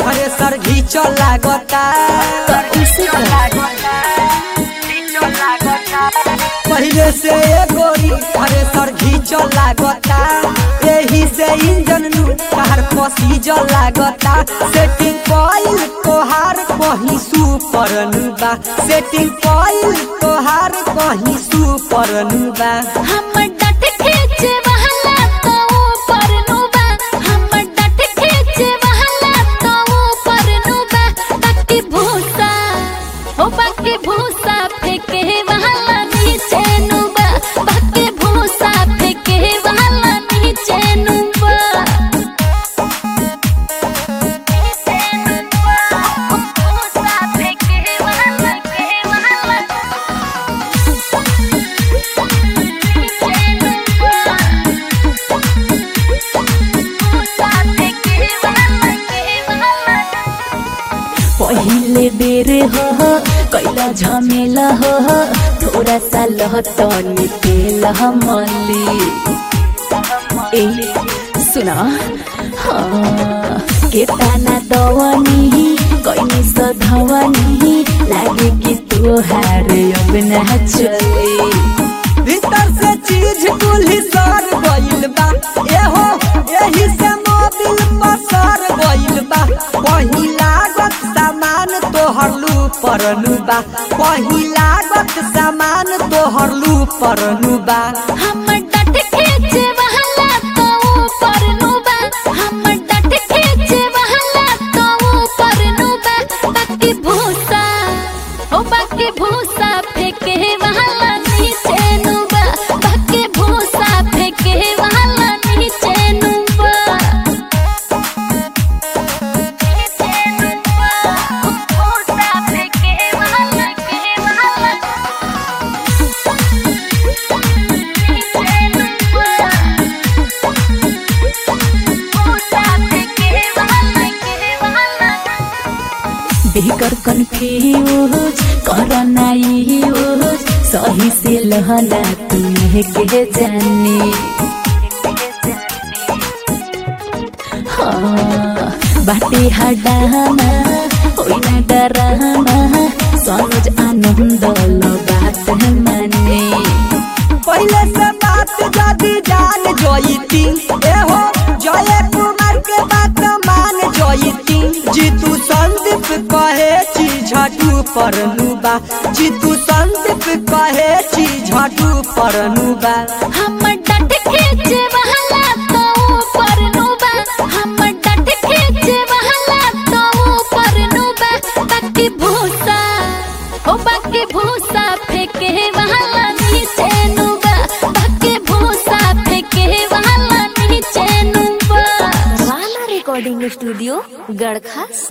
thresher घीच लागता उसे पहले से ए गोरी थ्रेसर घीच लागता एही से इंजन नु कार पसीज लागता सेटिंग कइल तोहार कहीं सुपर नु बा सेटिंग कइल तोहार कहीं सुपर नु बा हमर डट खींचे वहला तो ऊपर नुबा हमर डट खींचे वहला तो ऊपर नुबा बाकी भूसा ओ बाकी भूसा फेंके वहला नीचे नुबा बाकी भूसा फेंके वहला नीचे नुबा भूसा फेंके वहला के वहला पहिले बेर हो कैला झमेला हो थोड़ा सा लहतनी तेल मली ए सुना हाँ के ताना दवनी कैनी सधवनी लागे कि तोहार अब ना चली भीतर से चीज कुल्ही सर गइल बा एहो एही से मोबिल पसर गइल बा वही लागत सामान तोहर लू परनु बा वही लागत सामान तोहर लू परनु बा हमर डट खींचे वहला तो ऊपर नुबा हमर डट खींचे वहला तो ऊपर नुबा बाकी भूसा ओ बाकी भूसा फेंके वहला नीचे नुबा बाकी भूसा फेंके वहला नीचे नुबा नीचे नुबा भूसा फेंके वहला के वहला बेकर कन्फ्यूज करना यूज सही से लहला तुम्हें के जानी हाँ बाटे हडाना होई ना डराना समझ आनंद लो बात माने पहले से बात जदी जान जोईती एहो जय कुमार के बात मान जोईती जीतू संदीप कहे छी झटू परनु बा जीतू संदीप कहे छी झटू परनु बा हमर डट खींचे वहला तो ऊपर नुबा हमर डट खींचे वहला तो ऊपर नुबा बाकी भूसा ओ बाकी भूसा फेंके वहला नीचे नुबा बाकी भूसा फेंके वहला नीचे नुबा वाला रिकॉर्डिंग स्टूडियो गड़खा